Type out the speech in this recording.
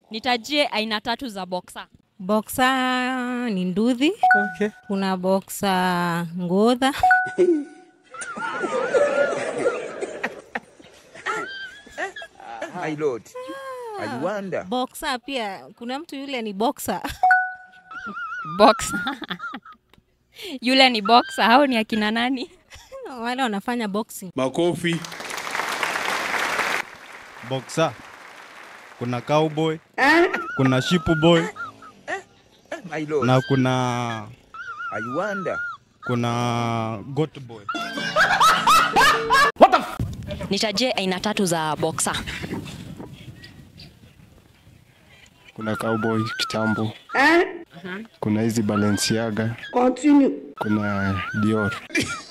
Nitajie aina tatu za boxer. Boxer ni nduthi. Okay. Kuna boxer ngodha. My lord. I wonder. Boxer pia kuna mtu yule ni boxer. Boxer. Yule ni boxer, hao ni akina nani? Wale wanafanya boxing. Makofi. Boxer. Kuna cowboy. Kuna sheep boy My lord. na kuna I wonder. kuna goat boy. Nitajie aina tatu za boxer. kuna cowboy kitambo kuna hizi Balenciaga kuna Dior